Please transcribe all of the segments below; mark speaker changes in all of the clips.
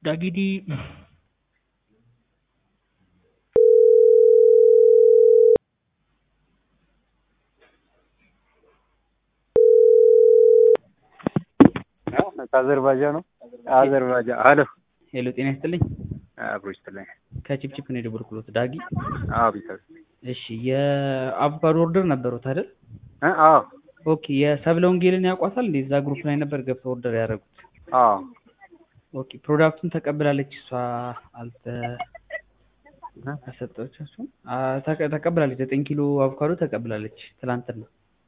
Speaker 1: ዳጊዲ
Speaker 2: ከአዘርባጃን ነው። አዘርባጃን አሎ፣
Speaker 1: ሄሎ፣ ጤና ይስጥልኝ።
Speaker 2: አብሮ ይስጥልኝ።
Speaker 1: ከቺፕቺፕ ነው የደወልኩሎት ዳጊ።
Speaker 2: አዎ፣ ቢሰር
Speaker 1: እሺ፣ የአቮካዶ ኦርደር ነበሩት አይደል?
Speaker 2: እ አዎ፣
Speaker 1: ኦኬ። የሰብለ ወንጌልን ያውቋታል እንዴ? እዛ ግሩፕ ላይ ነበር ገብተው ኦርደር ያደረጉት።
Speaker 2: አዎ፣
Speaker 1: ኦኬ። ፕሮዳክቱን ተቀብላለች እሷ አልተ አልሰጠቻችሁም? አ- ተቀ- ተቀብላለች። ዘጠኝ ኪሎ አቮካዶ ተቀብላለች ትላንትና።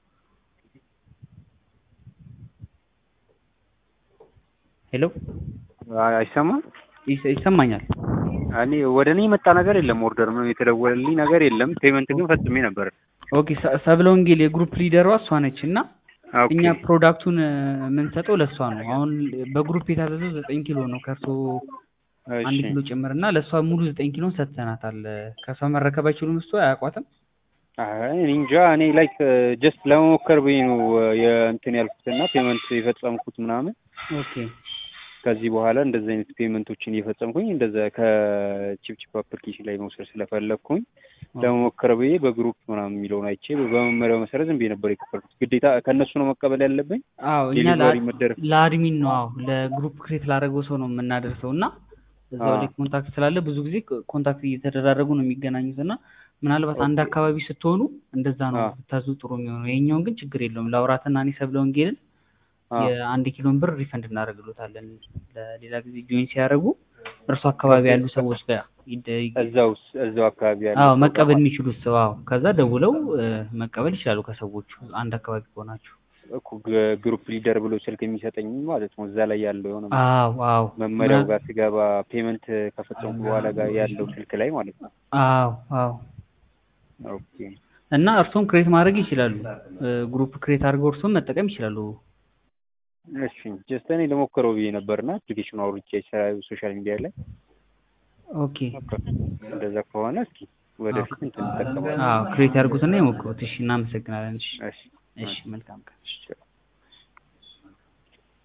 Speaker 1: ሄሎ፣
Speaker 2: አይሰማም።
Speaker 1: ይሰ- ይሰማኛል።
Speaker 2: እኔ ወደ እኔ የመጣ ነገር የለም። ኦርደር ምንም የተደወለልኝ ነገር የለም። ፔመንት ግን ፈጽሜ ነበር።
Speaker 1: ኦኬ። ሰ- ሰብለ ወንጌል የግሩፕ ሊደሯ እሷ ነች እና
Speaker 2: ኦኬ፣
Speaker 1: እኛ ፕሮዳክቱን የምንሰጠው ለእሷ ነው። አሁን በግሩፕ የታዘዘው ዘጠኝ ኪሎ ነው ከእርሶ አንድ
Speaker 2: እሺ።
Speaker 1: ኪሎ ጭምር እና ለእሷ ሙሉ ዘጠኝ ኪሎን ሰጥተናታል። ከእሷ መረከብ አይችሉም። እሷ አያውቋትም።
Speaker 2: አይ እኔ እንጃ። እኔ ላይክ ጀስት ለመሞከር ብዬ ነው የእንትን ያልኩትና ፔመንት የፈጸምኩት ምናምን
Speaker 1: ኦኬ
Speaker 2: ከዚህ በኋላ እንደዚህ አይነት ፔመንቶችን እየፈጸምኩኝ እንደዛ ከቺፕቺፕ አፕሊኬሽን ላይ መውሰድ ስለፈለግኩኝ ለመሞከር ብዬ በግሩፕ ምናምን የሚለውን አይቼ በመመሪያው መሰረት ዝም ብዬ ነበር የከፈልኩት። ግዴታ ከእነሱ ነው መቀበል ያለብኝ።
Speaker 1: አዎ እኛ
Speaker 2: ዴሊቨሪ
Speaker 1: ለአ-
Speaker 2: መደረግ
Speaker 1: ለአድሚን ነው አዎ ለግሩፕ ክሬት ላደረገው ሰው ነው የምናደርሰው እና እዛው
Speaker 2: አዎ።
Speaker 1: ላይ ኮንታክት ስላለ ብዙ ጊዜ ኮንታክት እየተደራረጉ ነው የሚገናኙት እና ምናልባት አንድ
Speaker 2: ኦኬ።
Speaker 1: አካባቢ ስትሆኑ እንደዛ ነው
Speaker 2: አዎ።
Speaker 1: ብታዙ ጥሩ የሚሆነው። የኛውን ግን ችግር የለውም። ለአውራትና እኔ ሰብለ ወንጌልን
Speaker 2: አዎ።
Speaker 1: የአንድ ኪሎን ብር ሪፈንድ እናደርግሎታለን። ለሌላ ጊዜ ጆይን ሲያደርጉ እርሱ አካባቢ ያሉ ሰዎች ጋር ይደ- ይገ-
Speaker 2: እዛው እዛው አካባቢ ያለ
Speaker 1: አዎ
Speaker 2: ሰው
Speaker 1: መቀበል
Speaker 2: ጋር
Speaker 1: የሚችሉት ሰው አዎ ከዛ ደውለው እ፣ መቀበል ይችላሉ ከሰዎቹ አንድ አካባቢ ከሆናችሁ።
Speaker 2: እኮ ግ- ግሩፕ ሊደር ብሎ ስልክ የሚሰጠኝ ማለት ነው። እዛ ላይ ያለው የሆነ
Speaker 1: አዎ አዎ
Speaker 2: መመሪያው
Speaker 1: ምና-
Speaker 2: ጋር ስገባ ፔመንት ከፈጸምኩ በኋላ ጋር ያለው ስልክ ላይ ማለት ነው።
Speaker 1: አዎ አዎ
Speaker 2: ኦኬ
Speaker 1: እና እርሶም ክሬት ማድረግ ይችላሉ። እ፣ ግሩፕ ክሬት አድርገው እርሶም መጠቀም ይችላሉ።
Speaker 2: እሺ ጀስት እኔ ለሞክረው ብዬ ነበርና አፕሊኬሽኑ አውርቼ ሶሻል ሚዲያ ላይ
Speaker 1: ኦኬ
Speaker 2: በቃ እንደዛ ከሆነ እስኪ ወደፊት እንትን እንጠቀማለን።
Speaker 1: አዎ ክሬት ያድርጉትና ይሞክሩት። እሺ እናመሰግናለን። እሺ
Speaker 2: እሺ
Speaker 1: እሺ መልካም ቀን።
Speaker 2: እሺ